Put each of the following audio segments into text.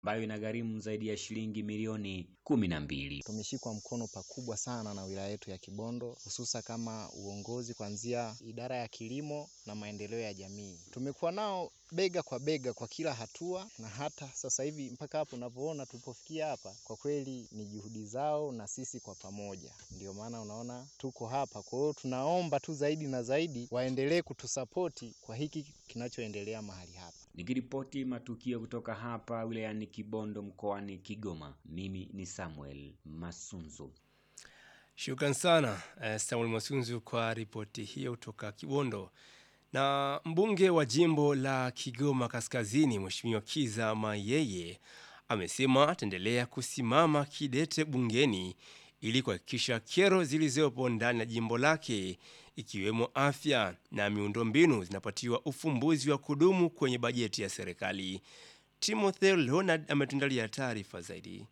ambayo inagharimu zaidi ya shilingi milioni kumi na mbili. Tumeshikwa mkono pakubwa sana na wilaya yetu ya Kibondo, hususa kama uongozi kuanzia idara ya kilimo na maendeleo ya jamii. Tumekuwa nao bega kwa bega kwa kila hatua, na hata sasa hivi mpaka hapo unavyoona tulipofikia hapa, kwa kweli ni juhudi zao na sisi kwa pamoja, ndio maana unaona tuko hapa. Kwa hiyo tunaomba tu zaidi na zaidi waendelee kutusapoti kwa hiki kinachoendelea mahali hapa. Nikiripoti matukio kutoka hapa wilayani Kibondo mkoani Kigoma, mimi ni Samuel Masunzu. Shukran sana eh, Samuel Masunzu kwa ripoti hiyo kutoka Kibondo. Na mbunge wa jimbo la Kigoma Kaskazini, Mheshimiwa Kiza Mayeye amesema ataendelea kusimama kidete bungeni ili kuhakikisha kero zilizopo ndani ya jimbo lake ikiwemo afya na miundombinu zinapatiwa ufumbuzi wa kudumu kwenye bajeti ya serikali. Timothy Leonard ametuandalia taarifa zaidi.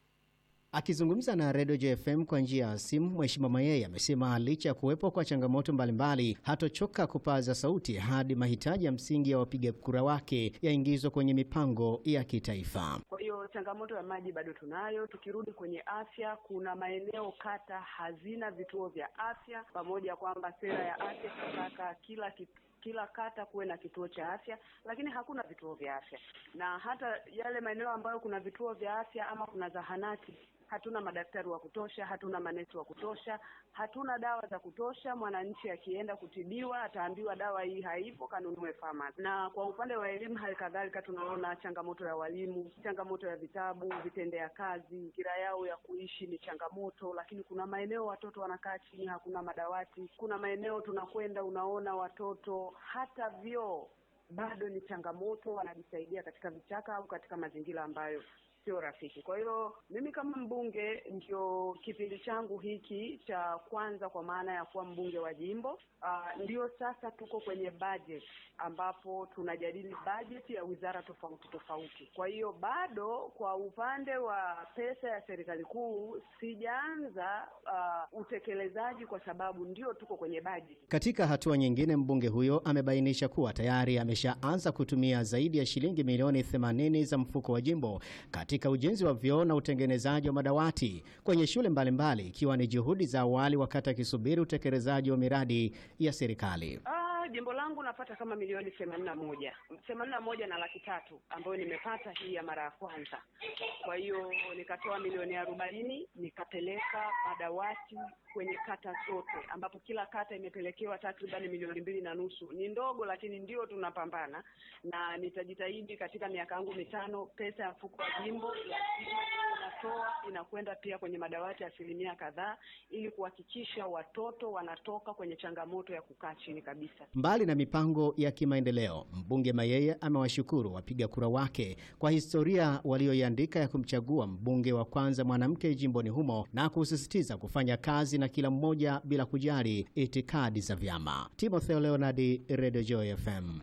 Akizungumza na redio JFM kwa njia ya simu, Mheshimiwa Mayeye amesema licha ya kuwepo kwa changamoto mbalimbali, hatochoka kupaza sauti hadi mahitaji ya msingi ya wapiga kura wake yaingizwe kwenye mipango ya kitaifa. Kwa hiyo changamoto ya maji bado tunayo. Tukirudi kwenye afya, kuna maeneo kata hazina vituo vya afya, pamoja kwamba sera ya afya tunataka kila kitu kila kata kuwe na kituo cha afya, lakini hakuna vituo vya afya, na hata yale maeneo ambayo kuna vituo vya afya ama kuna zahanati hatuna madaktari wa kutosha, hatuna manesi wa kutosha, hatuna dawa za kutosha. Mwananchi akienda kutibiwa ataambiwa dawa hii haipo, kanunue famasi. Na kwa upande wa elimu, hali kadhalika tunaona changamoto ya walimu, changamoto ya vitabu, vitendea kazi, kira yao ya kuishi ni changamoto. Lakini kuna maeneo watoto wanakaa chini, hakuna madawati. Kuna maeneo tunakwenda, unaona watoto hata vyoo bado ni changamoto, wanajisaidia katika vichaka au katika mazingira ambayo sio rafiki. Kwa hiyo mimi kama mbunge, ndio kipindi changu hiki cha kwanza, kwa maana ya kuwa mbunge wa jimbo uh, ndio sasa tuko kwenye budget ambapo tunajadili budget ya wizara tofauti tofauti. Kwa hiyo bado kwa upande wa pesa ya serikali kuu sijaanza uh, utekelezaji kwa sababu ndio tuko kwenye budget. Katika hatua nyingine, mbunge huyo amebainisha kuwa tayari ameshaanza kutumia zaidi ya shilingi milioni 80 za mfuko wa jimbo katika ujenzi wa vyoo na utengenezaji wa madawati kwenye shule mbalimbali ikiwa ni juhudi za awali wakati akisubiri utekelezaji wa miradi ya serikali. Ah, jimbo langu napata kama milioni themanini na moja themanini na moja na laki tatu ambayo nimepata hii ya mara ya kwanza. Kwa hiyo nikatoa milioni arobaini nikapeleka madawati kwenye kata zote, ambapo kila kata imepelekewa takribani milioni mbili na nusu. Ni ndogo, lakini ndio tunapambana, na nitajitahidi katika miaka yangu mitano, pesa ya mfuko wa jimbo lazima inatoa inakwenda pia kwenye madawati asilimia kadhaa, ili kuhakikisha watoto wanatoka kwenye changamoto ya kukaa chini kabisa. Mbali na mipango ya kimaendeleo, mbunge Mayeye amewashukuru wapiga kura wake kwa historia walioiandika ya kumchagua mbunge wa kwanza mwanamke jimboni humo na kusisitiza kufanya kazi na kila mmoja bila kujali itikadi za vyama. Timotheo Leonardi, Radio Joy FM.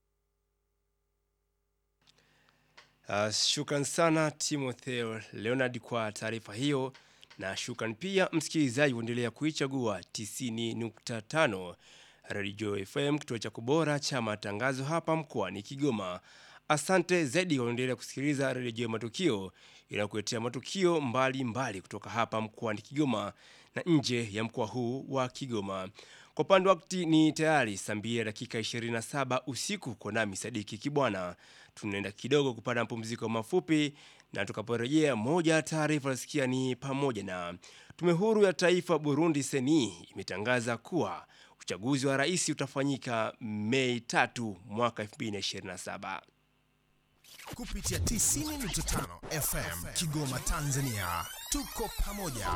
Uh, shukran sana Timotheo Leonard kwa taarifa hiyo, na shukran pia msikilizaji kuendelea kuichagua 90.5 Radio FM, kituo cha kubora cha matangazo hapa mkoani Kigoma. Asante zaidi kwa kuendelea kusikiliza Radio Matukio inayokuletea matukio mbalimbali mbali kutoka hapa mkoani Kigoma na nje ya mkoa huu wa Kigoma. Kwa upande wakati ni tayari saa mbili dakika 27 usiku kwa nami Sadiki Kibwana. Tunaenda kidogo kupata mapumziko mafupi, na tukaporejea, moja ya taarifa nasikia ni pamoja na tume huru ya taifa Burundi seni imetangaza kuwa uchaguzi wa rais utafanyika Mei tatu mwaka 2027 kupitia 90.5 FM Kigoma, Tanzania. Tuko pamoja.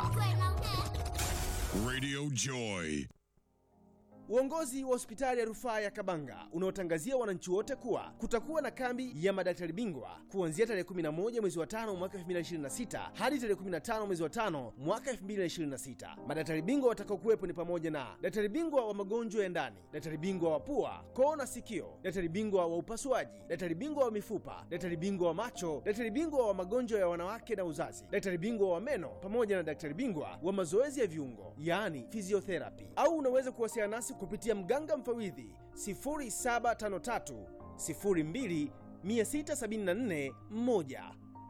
Radio Joy. Uongozi wa hospitali ya rufaa ya Kabanga unaotangazia wananchi wote kuwa kutakuwa na kambi ya madaktari bingwa kuanzia tarehe 11 mwezi wa 5 mwaka 2026 hadi tarehe 15 mwezi wa 5 mwaka 2026. Madaktari bingwa watakaokuwepo ni pamoja na daktari bingwa wa magonjwa ya ndani, daktari bingwa wa pua, koo na sikio, daktari bingwa wa upasuaji, daktari bingwa wa mifupa, daktari bingwa wa macho, daktari bingwa wa magonjwa ya wanawake na uzazi, daktari bingwa wa meno pamoja na daktari bingwa wa mazoezi ya viungo, yaani physiotherapy. Au unaweza kuwasiliana nasi kupitia mganga mfawidhi 0753 02 674 1